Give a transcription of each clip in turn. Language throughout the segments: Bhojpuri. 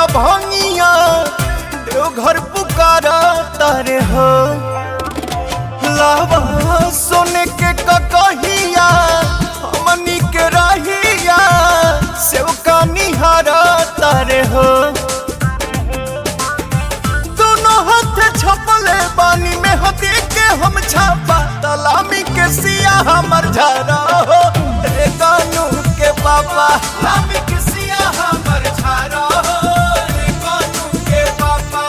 भंगिया देवघर पुकारा तारे हो लावा सोने के ककहिया हमनी के रहिया सेवका निहारा तारे हो दोनों हाथ छपले बानी में हती के हम छापा तलामी के सिया हमर झारा हो रे कानू के पापा लामी के सिया हमर झारा हो रे कानू के पापा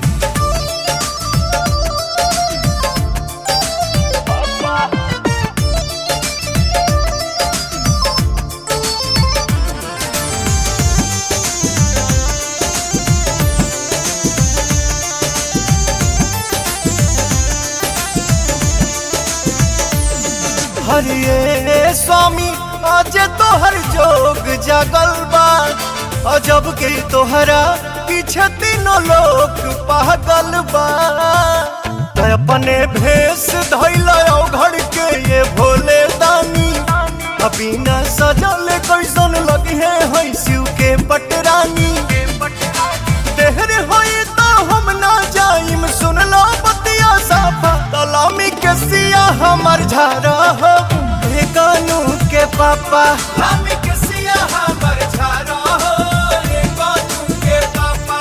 हरिये स्वामी आज तोहर जोग जागल बा अजब के तोहरा पीछे तीनों लोग पागल बा त अपने भेष धैल घड़ के ये भोले दानी अभी न सजल कैसन लगे है शिव के पटरानी देहर होई तो हम ना जाइम सुन लो बतिया साफा तलामी के सिया हमर झारा हो हे कानू के पापा लामी के सिया हमर झारा हो हे कानू के पापा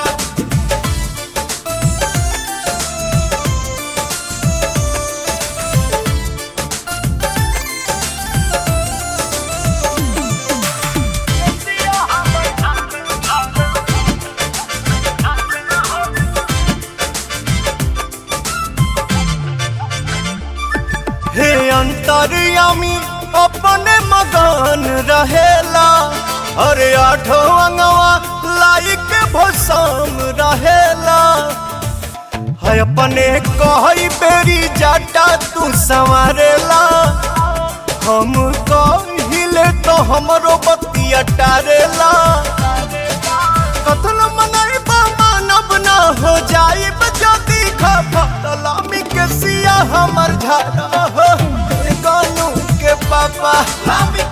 हे अंतर्यामी अपने मगन रहेला अरे आठो अंगवा लाइक भसम रहेला है अपने कही बेरी जाटा तू संवारेला हम कहिले तो हमरो बतिया टारेला कथन मनाई मानव ना हो जाई बजती खफा तलामी के सिया हमर झारा हो हे कानू के पापा लामी